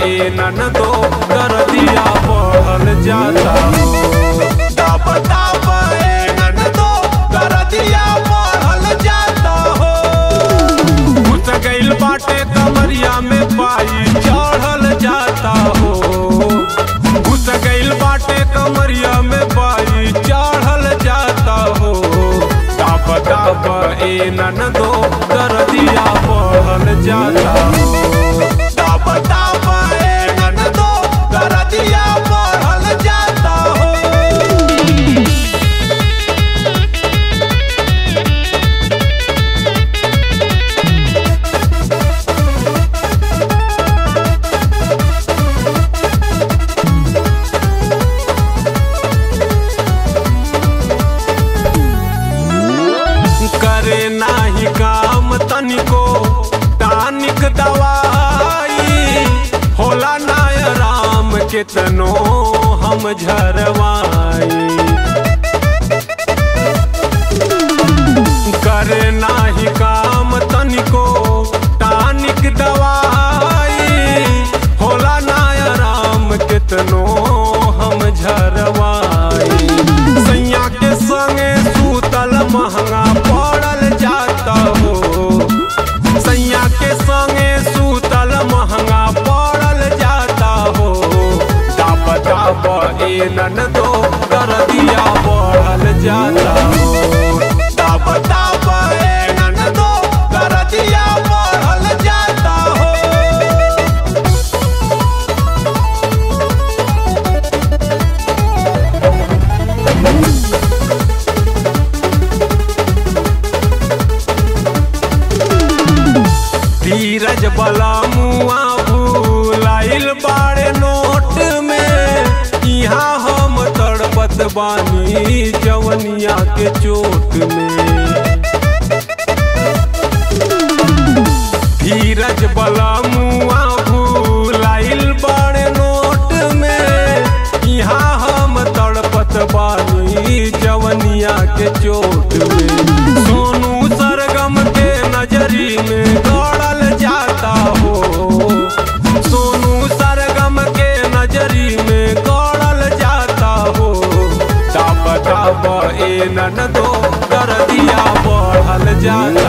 ए ननदो कर दिया बढ़ल जाता हो ताप ताप ए ननदो कर दिया बढ़ल जाता हो घुस गइल बाटे कमरिया में पाई चढ़ल जाता हो घुस गइल बाटे कमरिया में पाई चढ़ल जाता हो ताप ताप ए ननदो कर दिया बढ़ल जाता हो ताप ताप ए ननदो कर दिया बढ़ल जाता हो करे नाही काम तनिको टानिक दवाई होला नाय राम केतनो हम झरवाई करे नाही काम तनिको टानिक दवाई होला नाय राम केतनो हम झरवाई सैया के संगे सूतल महंगा पड़ल जाता हो सैया के संगे सूतल महंगा पड़ल जाता हो दाप दाप ए ननदो कर दिया बढ़ल जाता हो ताप ताप ए ननदो कर दिया बढ़ल जाता हो धीरज बला मुआ भूलाइल बाड़े नोट में यहाँ हम तड़पत बानी जवनिया के चोट में धीरज बला मुआ भूलाइल बाड़े नोट में यहाँ हम तड़पत बानी जवनिया के चोट में सोनू सरगम के नजरी में गड़ल जाता हो सोनू सरगम के नजरी में गड़ल जाता हो ताप ताप ए ननदो कर दिया बढ़ल जाता